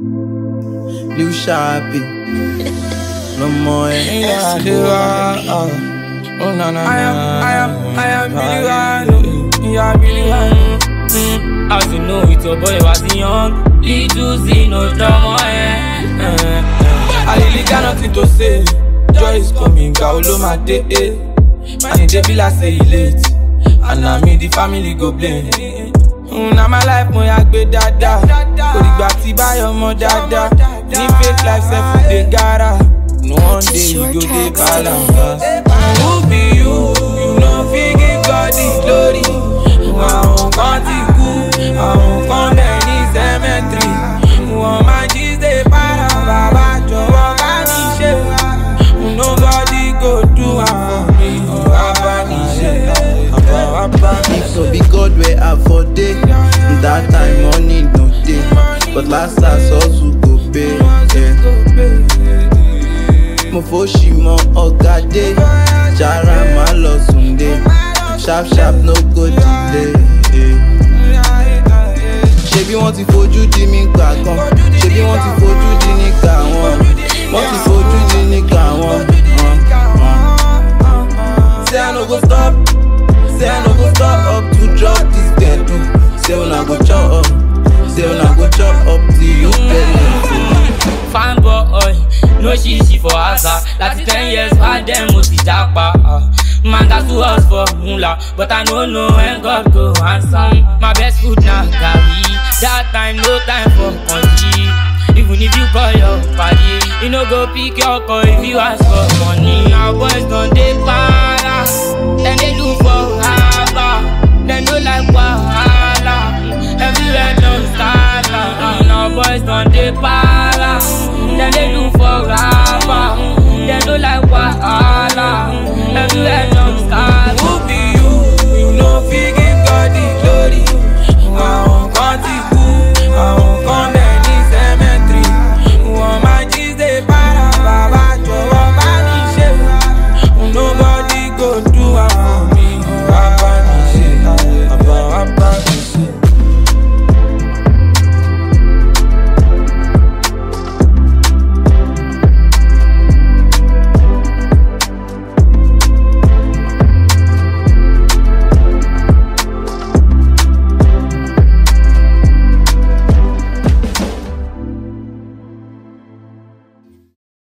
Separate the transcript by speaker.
Speaker 1: Lil Sharpie. No more
Speaker 2: Yeah, do I, oh, oh, na, na,
Speaker 3: I am,
Speaker 2: na.
Speaker 3: I am, I am Billy Wine. Yeah, Billy Wine.
Speaker 4: Mm, As you know, it's your boy was young. Little Z, no drama, eh. eh, eh.
Speaker 3: I really got nothing to say. Joy is coming, Kaolo my day. eh. Man, it dey be like say he late. And na me the family go blame. Mm, na my life mo ya gbé dáadáa. Kò dìgbà tí báyọ̀ mọ dáadáa. Ní fake life sef we dey gara. No one day we go dey balance. Who be you? You no fit give God the glory. Àwọn kan ti kú, àwọn kan bẹ̀ ní cemetery. Wọ́n máa jí ṣe para bàbá jọ̀wọ́ bá mi ṣe. Nobody go do am for me. Bàbá mi ṣe. Bàbá mi
Speaker 1: If so be God where I for day. That time money no day. But last last also go pay. Yeah. Mo fo ṣì mọ ọ̀gá dé. Jara má lọ sùn dé. Sharp sharp no go delay. Yeah. Ṣebí wọ́n ti fojú di mí gbà kan. Ṣebí wọ́n ti fojú di nígbà wọn. Wọ́n ti fojú di nígbà wọn. Uh, uh. Say I no go stop. Say I no go stop up to drop this gbedu. Say una go chop up. Say una go chop up till you pay.
Speaker 4: Fine boy, no shishi for asa. Láti ten years back then mo ti japa. ah. Man got to us for mula, but I no know when God go answer. My best food na garri. That time no time for country. Even if you call your party, you no go pick your call if you ask for money. Now boys don dey para, dem dey look for haba, dem no like wahala. Everywhere don scala, now boys don